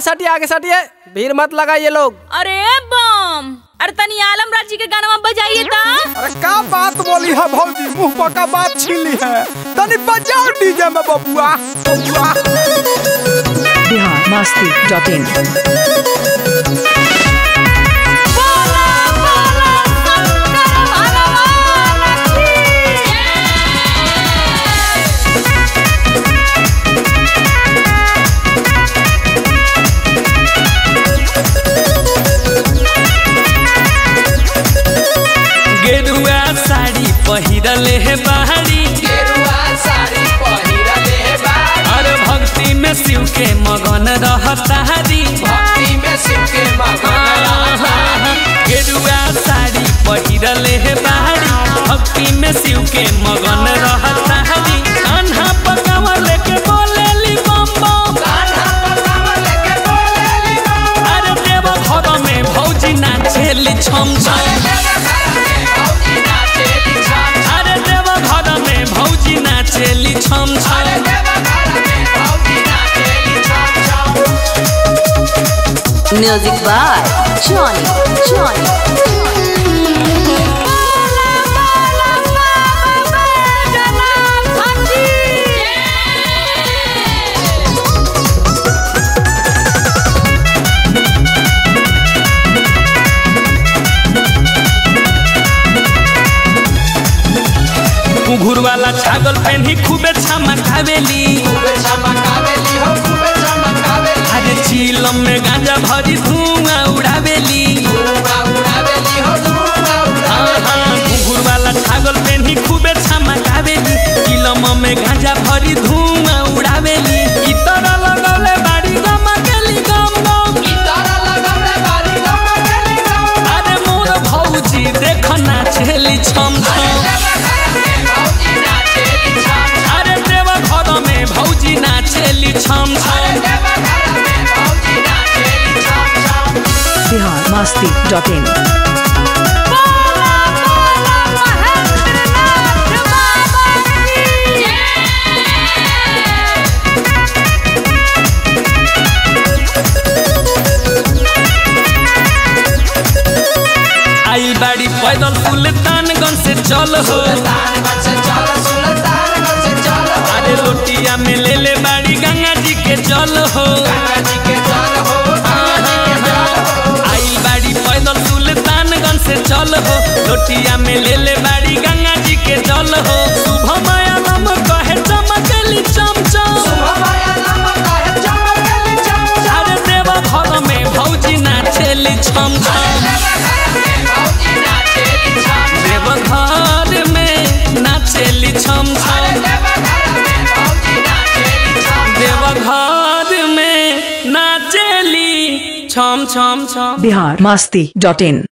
सटिए आगे सटिए भीड़ मत लगाइए लोग अरे बम अरे तनी आलम राज जी के गाना बजाइए ता अरे का बात बोली है भौजी मुंह पर का बात छीली है तनी बजाओ डीजे में बबुआ बबुआ बिहार मस्ती डॉट इन बोला बोला शंकर भगवान की गेरुआ साड़ी पहिरले हे बाहरी अरे भक्ति में शिव के मगन रहता हरी गेरुआ साड़ी पहिरले हे बाहरी भक्ति में शिव के मगन रहता हरी कान्हा पकावा लेके बोलेली बम बम अरे देव घर में भौजी नाचेली छम छम अरे देव घर में भौजी नाचेली छम छम Music by Johnny, Johnny. बोला बोला बाबा बैजनाथ की घुघुर वाला छागल पेन्ही खूबे छमा खावेली अरे चीलम में गांजा भरी धुआं उड़ावेली हाँ, हाँ, घुघुर वाला छागल पेन्ही खूबे छमा खावेली चीलम में गांजा भरी धुआं उड़ावेली ई तरह लगौले बाड़ी गम केली गम गम अरे मोर भौजी देख नाचेली छम छम अरे देव घर में भौजी नाचेली छम छम बिहार मस्ती डॉट इन बोला बोला महेंद्रनाथ बाबा की आई बाड़ी पैदल सुल्तानगंज से चल हो अरे रोटिया में ले ले बाड़ी गंगा जी के जल हो आई बाड़ी पैदल सुल्तानगंज से चल हो रोटिया में ले ले बाड़ी गंगा जी के जल हो शुभ माया नम कहे चमकेली चम चम अरे देवा घर में भौजी नाचेली छम छम देव घर में नाचेली छम छम देव घर में नाचेली छम छम छम बिहार मस्ती डॉट इन